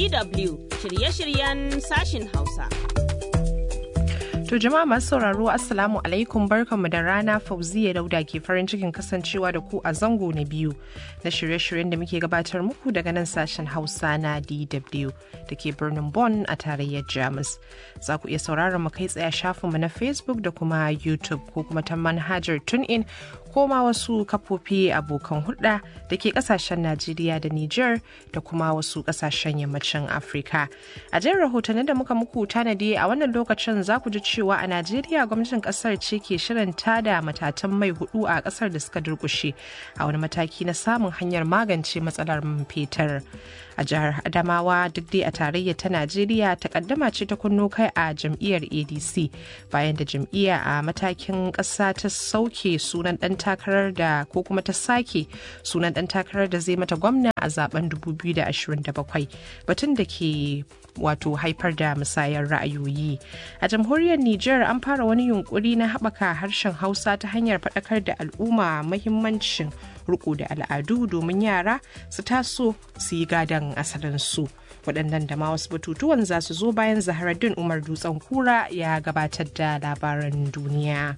DW shirye-shiryen sashin Hausa. To jama'a masu sauraro Assalamu alaikum barkanmu da rana Fauziya Dauda ke farin cikin kasancewa da ku a zango na biyu na shirye-shiryen da muke gabatar muku daga nan sashen Hausa na DW da ke birnin Bonn a tarayyar Jamus. Za ku iya sauraron mu kai tsaye shafinmu na Facebook da kuma YouTube ko kuma ta manhajar TuneIn ko ma wasu kafofi abokan hulɗa da ke ƙasashen Najeriya da Nijar da kuma wasu ƙasashen yammacin Afirka. A jan rahotannin da muka muku tanadi a wannan lokacin za ku ji cewa a Najeriya gwamnatin kasar ce ke shirin tada matatan mai hudu a kasar da suka durkushe a wani mataki na samun hanyar magance matsalar man fetur. A jihar Adamawa duk dai a tarayya ta Najeriya takaddama ce ta kunno kai a jam'iyyar ADC bayan da jam'iyya a matakin ƙasa ta sauke sunan ɗan takarar da ko kuma ta sake sunan ɗan takarar da zai mata gwamna a zaben 2027 batun da ke wato haifar da musayar ra'ayoyi. A jamhuriyar Nijar an fara wani yunkuri na haɓaka harshen Hausa ta hanyar faɗakar da al'umma mahimmancin riko da al'adu domin yara su taso su yi gadon asalinsu. waɗannan da ma wasu batutuwan za su zo bayan zaharaddin umar dutsen kura ya gabatar da labaran duniya.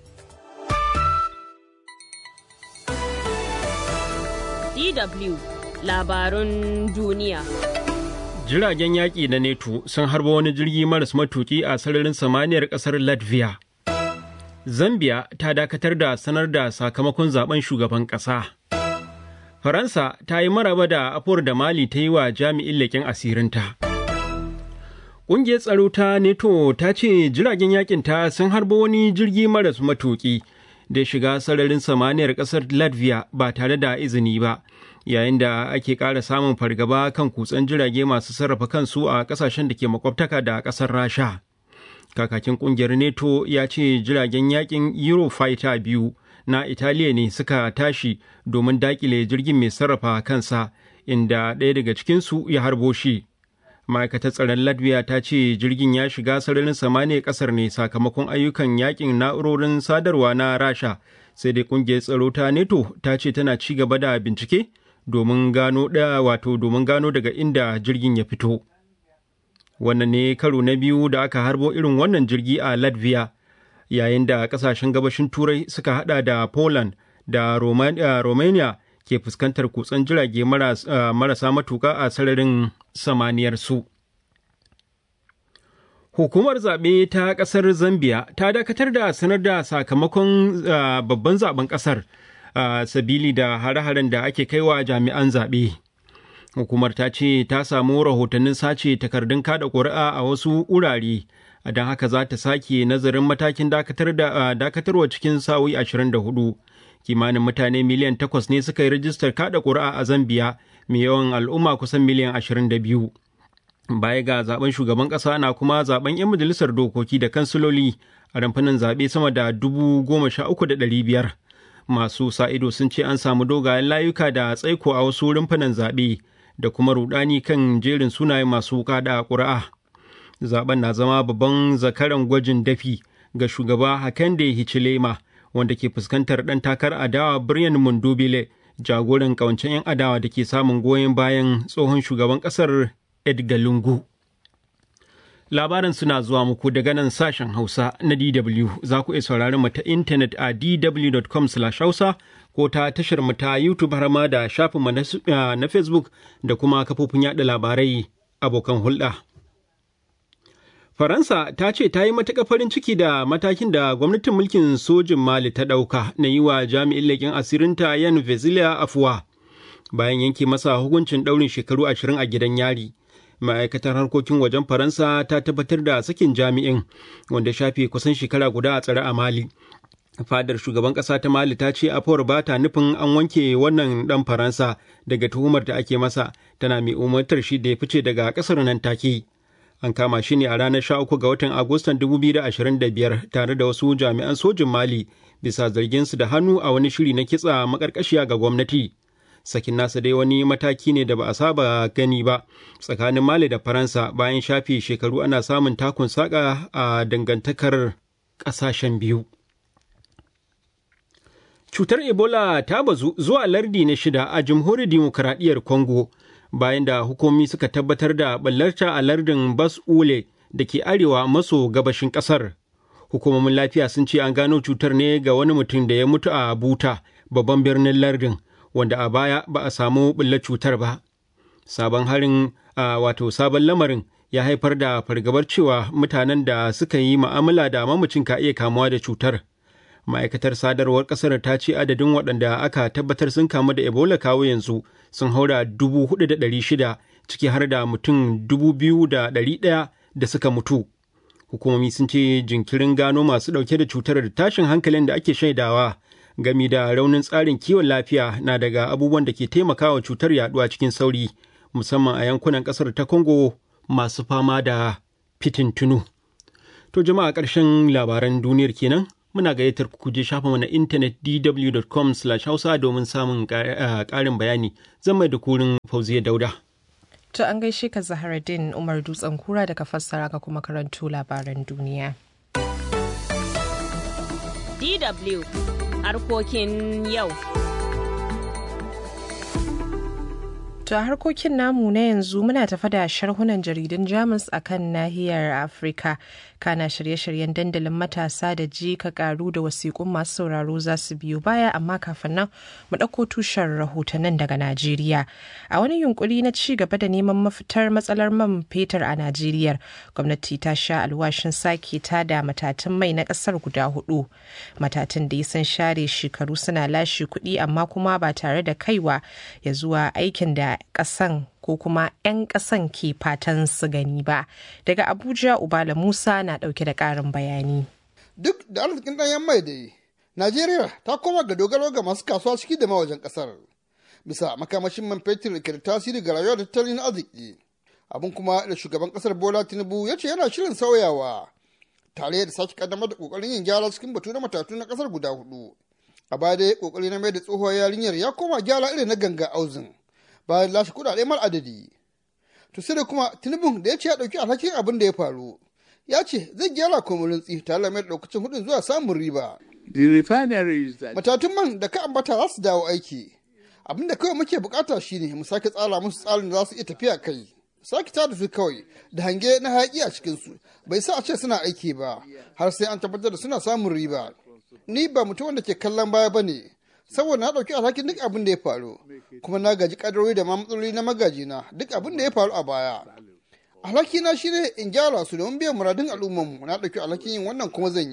DW labarun duniya. Jiragen yaƙi na NATO sun harba wani jirgi maras matuƙi a sararin samaniyar ƙasar Latvia. Zambia ta dakatar da sanar da sakamakon zaben shugaban ƙasa. Faransa ta yi maraba da afuwar da Mali ta yi wa jami'in leƙen asirinta. Ƙungiyar tsaro ta NATO ta ce jiragen yakin ta sun harba wani jirgi maras matuƙi da shiga sararin samaniyar ƙasar Latvia ba tare da izini ba. yayin da ake ƙara samun fargaba kan kutsen jirage masu sarrafa kansu a ƙasashen da ke makwabtaka da ƙasar rasha kakakin ƙungiyar neto ya ce jiragen yakin eurofighter biyu na italiya ne suka tashi domin daƙile jirgin mai sarrafa kansa inda ɗaya daga cikinsu ya harbo shi ma'aikatar tsaron latvia ta ce jirgin ya shiga sararin samaniya ƙasar ne sakamakon ayyukan yakin na'urorin sadarwa na rasha sai dai ƙungiyar tsaro ta neto ta ce tana ci gaba da bincike domin gano ɗaya wato domin gano daga inda jirgin ya fito. Wannan ne karo na biyu da aka harbo irin wannan jirgi a Latvia, yayin da ƙasashen gabashin Turai suka hada da Poland da Romania ke fuskantar kutsen jirage marasa matuka a sararin samaniyar su. Hukumar zaɓe ta ƙasar Zambia ta dakatar da sanar da sakamakon babban zaben ƙasar. Uh, sabili da hare-haren da ake kaiwa jami'an zaɓe. Hukumar ta ce ta samu rahotannin sace takardun kada ƙuri'a a wasu wurare, don haka za ta sake nazarin matakin dakatar da uh, dakatarwa cikin sa'o'i 24. Kimanin mutane miliyan takwas ne suka yi rajistar kada ƙuri'a a Zambiya mai yawan al'umma kusan miliyan 22. Baya ga zaben shugaban ƙasa na kuma zaben 'yan majalisar dokoki da kansiloli a rumfunan zaɓe sama da dubu goma sha uku da ɗari biyar. masu sa ido sun ce an samu dogayen layuka da tsaiko a wasu rumfunan zaɓe da kuma rudani kan jerin sunaye masu kada ƙuri'a. Zaben na zama babban zakaran gwajin dafi ga shugaba Hakande Hichilema wanda ke fuskantar ɗan takar adawa Brian Mundubile jagoran ƙawancen 'yan adawa da ke samun goyon bayan tsohon shugaban ƙasar Edgar Lungu. Labaran suna zuwa muku daga nan sashen Hausa na DW za ku iya sauraron mu ta intanet a dw.com hausa ko ta tashar mu ta YouTube har ma da shafin mu na Facebook da kuma kafofin yada labarai abokan hulɗa. Faransa ta ce ta yi matuƙa farin ciki da matakin da gwamnatin mulkin sojin Mali ta ɗauka na yi wa jami'in leƙen asirinta Yan Vezilia afuwa bayan yanke masa hukuncin ɗaurin shekaru ashirin a gidan yari. ma'aikatar harkokin wajen faransa ta tabbatar da sakin jami'in wanda shafe kusan shekara guda a tsare a mali fadar shugaban kasa ta mali ta ce afuwar ba ta nufin an wanke wannan dan faransa daga tuhumar da ake masa tana mai umartar shi da ya fice daga kasar nan take an kama shi ne a ranar 13 ga watan agustan 2025 tare da wasu jami'an sojin mali bisa zarginsu da hannu a wani shiri na kitsa makarkashiya ga gwamnati sakin nasa dai wani mataki ne da ba a saba gani ba tsakanin mali da faransa bayan shafe shekaru ana samun takun saƙa a dangantakar ƙasashen biyu cutar ebola ta bazu zuwa lardi na shida a jamhuriyar dimokuraɗiyyar congo bayan da hukumomi suka tabbatar da ɓallarta a lardin Bas Ule da ke arewa maso gabashin ƙasar. Hukumomin lafiya sun ce an gano cutar ne ga wani mutum da ya mutu a Buta, babban birnin lardin, wanda a baya ba a samu ɓullar cutar ba. Sabon harin a wato sabon lamarin ya haifar da fargabar cewa mutanen da suka yi ma'amala da mamacin ka iya kamuwa da cutar. Ma'aikatar sadarwar ƙasar ta ce adadin waɗanda aka tabbatar sun kamu da Ebola kawo yanzu sun haura dubu hudu da ɗari shida ciki har da mutum dubu biyu da ɗari ɗaya da suka mutu. Hukumomi sun ce jinkirin gano masu ɗauke da cutar da tashin hankalin da ake shaidawa gami da raunin tsarin kiwon lafiya na daga abubuwan da ke taimakawa cutar yaduwa cikin sauri musamman a yankunan ƙasar ta Congo masu fama da fitintunu. To jama'a ƙarshen labaran duniyar kenan muna gayyatar ku je shafa na intanet dw.com hausa domin samun ƙarin bayani zan mai da kurin fauziya dauda. To an gaishe ka Zaharaddin Umar Dutsen Kura daga fassara ka kuma karanto labaran duniya. DW harkokin yau. To a harkokin namu na yanzu muna tafa da sharhunan jaridun Jamus a kan nahiyar Afirka. Kana shirye-shiryen dandalin matasa da ji ka karu da wasiƙun masu sauraro za su biyo baya amma kafin nan mu ɗauko tushen rahotannin daga Najeriya. A wani yunkuri na ci gaba da neman mafitar matsalar man fetur a Najeriya, gwamnati ta sha alwashin sake ta da matatun mai na ƙasar guda hudu. Matatun da sun share shekaru suna lashe kuɗi amma kuma ba tare da kaiwa ya zuwa aikin da ƙasan ko kuma 'yan ƙasan ke fatan su gani ba. Daga Abuja, Ubala Musa na ɗauke da ƙarin bayani. Duk da arzikin ɗanyen mai da yi, Najeriya ta koma ga dogaro ga masu kasuwa ciki da mawajen ƙasar. Bisa makamashin man fetur da ke da tasiri ga rayuwar tattalin arziki. Abin kuma da shugaban ƙasar Bola Tinubu ya ce yana shirin sauyawa. Tare da sake kaddamar da ƙoƙarin yin gyara cikin batu na matatu na ƙasar guda hudu. A baya dai ƙoƙari na mai da tsohuwar yarinyar ya koma gyara irin na ganga auzin. bayan lashe kudade mar adadi. To sai da kuma Tinubu da ya ce ya dauki alhakin abin da ya faru. Ya ce zai gyara komurin tsi tare da mai daukacin hudun zuwa samun riba. Matatun man da ka ambata za su dawo aiki. Abin da kawai muke bukata shine mu sake tsara musu tsarin da za su iya tafiya kai. Sake ta da su kawai da hange na hayaki a cikinsu bai sa a ce suna aiki ba har sai an tabbatar da suna samun riba. Ni ba mutum wanda ke kallon baya ba ne, saboda na ɗauki alhakin duk abin da ya faru kuma na gaji kadarori da ma matsaloli na magajina duk abin da ya faru a baya alhaki na shi ne in gyara su domin biyan muradun al'ummarmu na ɗauki alhakin yin wannan kuma zan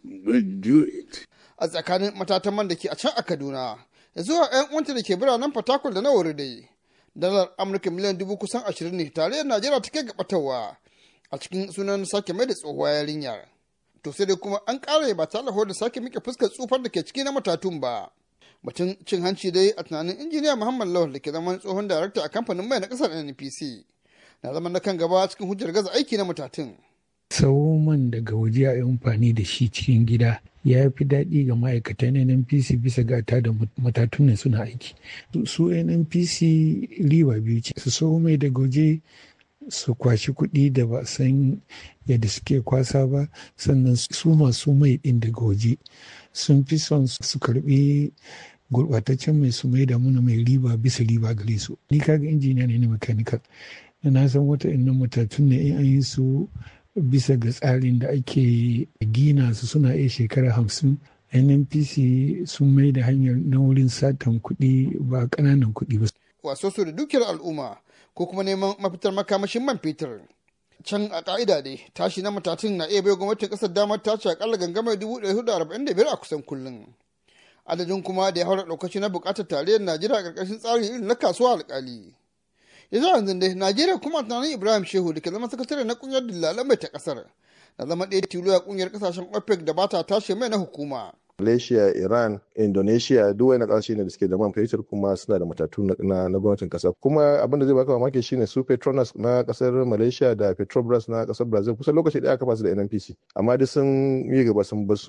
yi a tsakanin matatan man da ke a can a kaduna da zuwa 'yan uwanta da ke biranen fatakwal da na wuri dai dalar amurka miliyan dubu kusan ashirin ne tarayyar najeriya ta kai gabatarwa a cikin sunan sake mai da tsohuwa yarinyar to sai dai kuma an ƙara ba tare da sake mike fuskar tsufar da ke ciki na matatun ba batun cin hanci dai a tunanin injiniya muhammad lawal da ke zaman tsohon darakta a kamfanin mai na kasar npc na zama na kan gaba cikin hujjar gaza aiki na matatun sawo man daga waje a amfani da shi cikin gida ya fi daɗi ga ma'aikatan nnpc bisa gata da matatun suna aiki su nnpc riba biyu ce su sawo mai daga waje su kwashi kuɗi da ba san yadda suke kwasa ba sannan su masu mai ɗin daga waje sun fi son su karɓi gurɓataccen mai su mai da muna mai riba bisa riba gare su ni kaga injiniya ne na mechanical na san wata innan matatun ne in an yi su bisa ga tsarin da ake gina su suna iya shekara hamsin nnpc sun mai da hanyar na wurin satan kuɗi ba ƙananan kuɗi ba waso su da dukiyar al'umma ko kuma neman mafitar makamashin man fetur can a ka'ida dai tashi na matatun na iya bai gwamnatin kasar damar tace akalla gangamar biyar a kusan kullum adadin kuma da ya haura ɗaukaci na buƙatar tarayyar najeriya a ƙarƙashin tsarin irin na kasuwa alƙali yanzu yanzu dai najeriya kuma tunanin ibrahim shehu da ke zama sakatare na ƙungiyar dillalan mai ta ƙasar na zama ɗaya tilo a ƙungiyar ƙasashen opec da ba ta tashi mai na hukuma Malaysia, Iran, Indonesia duk wani ƙasashe ne da suke da man fetur kuma suna da matatu na, na gwamnatin ƙasa. Kuma abin da zai baka mamaki shine su Petronas na ƙasar Malaysia da Petrobras na ƙasar Brazil kusan lokaci ɗaya aka fasu da NNPC amma duk sun yi gaba sun bar su.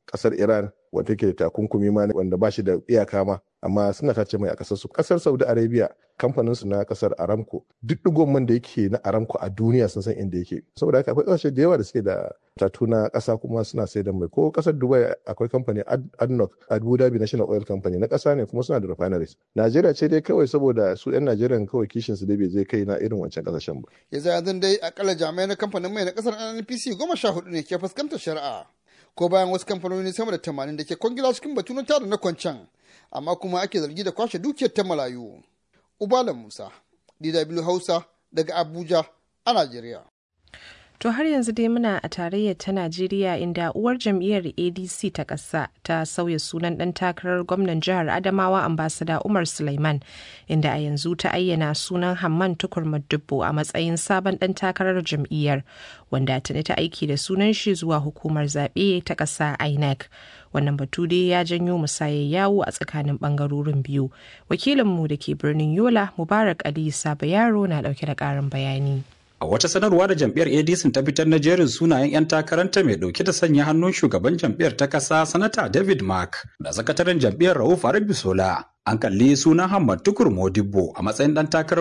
kasar Iran wanda ke da takunkumi ma wanda ba shi da iyaka ma amma suna tace mai a kasar su kasar Saudi Arabia kamfanin su na kasar Aramco duk digon man da yake na Aramco a duniya sun san inda yake saboda haka akwai kasashe da yawa da suke da tatu na kasa kuma suna sai da mai ko kasar Dubai akwai kamfani ADNOC Abu Dhabi National Oil Company na kasa ne kuma suna da refineries Najeriya ce dai kawai saboda su yan Najeriya kawai kishin su dai bai zai kai na irin wancan kasashen ba ya yanzu dai akalla jami'ai na kamfanin mai na kasar NNPC goma sha hudu ne ke fuskantar shari'a ko bayan wasu kamfanoni sama da tamanin da ke kwangila cikin batu na tada na kwancan amma kuma ake zargi da kwashe dukiyar ta malayu ubala musa dw hausa daga abuja a najeriya To har yanzu dai muna a tarayyar ta Najeriya inda uwar jam'iyyar ADC ta ƙasa ta sauya sunan ɗan takarar gwamnan jihar Adamawa ambasada Umar Sulaiman inda a yanzu ta ayyana sunan Hamman Tukur Madubbo a matsayin sabon ɗan takarar jam'iyyar wanda tuni ta aiki da sunan shi zuwa hukumar zaɓe ta ƙasa INEC. Wannan batu dai ya janyo musayar yawo a tsakanin ɓangarorin biyu. Wakilinmu da ke birnin Yola Mubarak Ali Saba Yaro na ɗauke da ƙarin bayani. A wata sanarwa da jam'iyyar ADC ta fitar na jerin sunayen 'yan takaranta mai dauke da sanya hannun shugaban jam'iyyar ta kasa sanata David Mark da sakataren jam'iyyar Rauf Arabisola an kalli sunan Hamad Tukur Modibbo a matsayin dan takarar